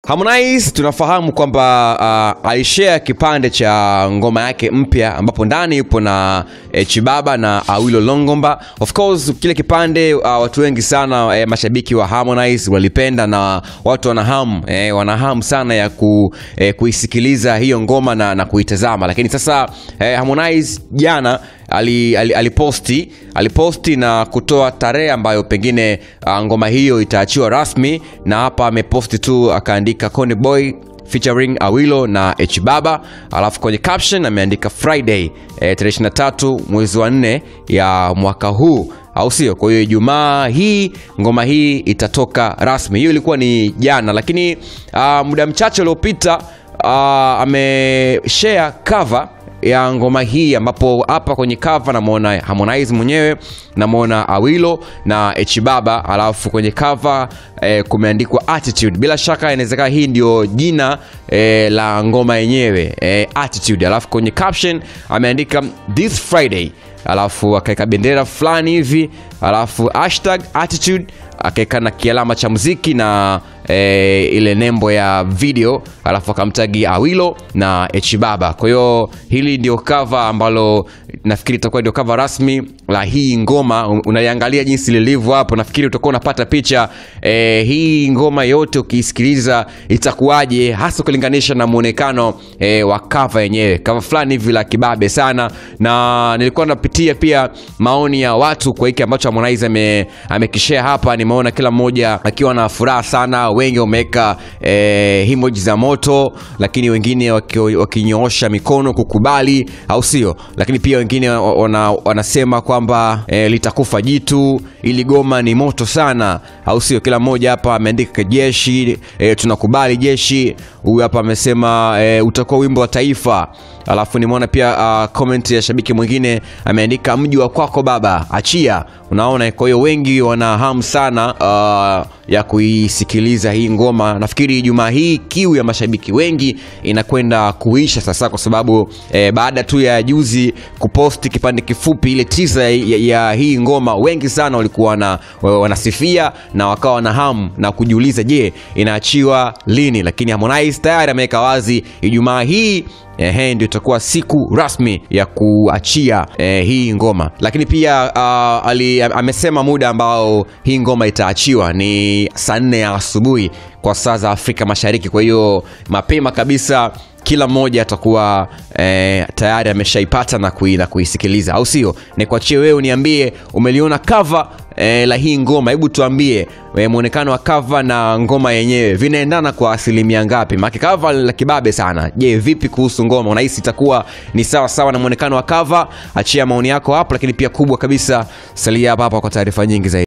Harmonize tunafahamu kwamba uh, alishare kipande cha ngoma yake mpya ambapo ndani yupo na eh, Chibaba na Awilo Longomba. Of course kile kipande uh, watu wengi sana eh, mashabiki wa Harmonize walipenda na watu wana hamu eh, wana hamu sana ya ku, eh, kuisikiliza hiyo ngoma na, na kuitazama, lakini sasa eh, Harmonize jana ali, ali, aliposti aliposti na kutoa tarehe ambayo pengine uh, ngoma hiyo itaachiwa rasmi, na hapa ameposti tu akaandika Konde Boy featuring Awilo na H Baba, alafu kwenye caption ameandika Friday eh, tarehe 23 mwezi wa 4 ya mwaka huu au sio? Kwa hiyo Ijumaa hii ngoma hii itatoka rasmi. Hiyo ilikuwa ni jana, lakini uh, muda mchache uliopita uh, ameshare cover ya ngoma hii ambapo hapa kwenye cover namwona Harmonize mwenyewe namwona Awilo na Echibaba, alafu kwenye cover eh, kumeandikwa Attitude. Bila shaka inawezekana hii ndio jina eh, la ngoma yenyewe eh, Attitude, alafu kwenye caption ameandika this Friday, alafu akaweka bendera fulani hivi, alafu hashtag attitude akaweka na kialama cha muziki na e, ile nembo ya video alafu akamtagi Awilo na Echibaba. Kwa hiyo hili ndio cover ambalo nafikiri itakuwa ndio cover rasmi la hii ngoma. Unaiangalia jinsi lilivyo hapo, nafikiri utakuwa unapata picha e, hii ngoma yote ukiisikiliza itakuwaje, hasa ukilinganisha na muonekano e, wa cover yenyewe, cover fulani hivi la kibabe sana, na nilikuwa napitia pia maoni ya watu kwa hiki ambacho Harmonize ame, amekishare hapa. Nimeona kila mmoja akiwa na furaha sana wengi wameweka eh, emoji za moto, lakini wengine wakinyoosha mikono kukubali, au sio? Lakini pia wengine wana, wanasema kwamba eh, litakufa jitu, ili goma ni moto sana, au sio? Kila mmoja hapa ameandika jeshi, eh, tunakubali jeshi. Huyu hapa amesema eh, utakuwa wimbo wa taifa. Alafu nimeona pia uh, comment ya shabiki mwingine ameandika mji wa kwako baba, achia. Unaona, kwa hiyo wengi wana hamu sana uh, ya kuisikiliza hii ngoma. Nafikiri Ijumaa hii kiu ya mashabiki wengi inakwenda kuisha sasa, kwa sababu eh, baada tu ya juzi kuposti kipande kifupi ile tisa ya, ya hii ngoma, wengi sana walikuwa na, wanasifia na wakawa na hamu na kujiuliza, je, inaachiwa lini? Lakini Harmonize tayari ameweka wazi Ijumaa hii Ehe, ndio itakuwa siku rasmi ya kuachia eh, hii ngoma, lakini pia uh, ali, amesema muda ambao hii ngoma itaachiwa ni saa nne ya asubuhi kwa saa za Afrika Mashariki. Kwa hiyo mapema kabisa kila mmoja atakuwa eh, tayari ameshaipata na, kui, na kuisikiliza, au sio? Nikuachie wewe uniambie umeliona cover eh, la hii ngoma. Hebu tuambie eh, muonekano wa cover na ngoma yenyewe vinaendana kwa asilimia ngapi? Maana cover la kibabe sana. Je, vipi kuhusu ngoma? Unahisi itakuwa ni sawa sawa na muonekano wa cover? Achia maoni yako hapo, lakini pia kubwa kabisa, salia hapa hapa kwa taarifa nyingi zaidi.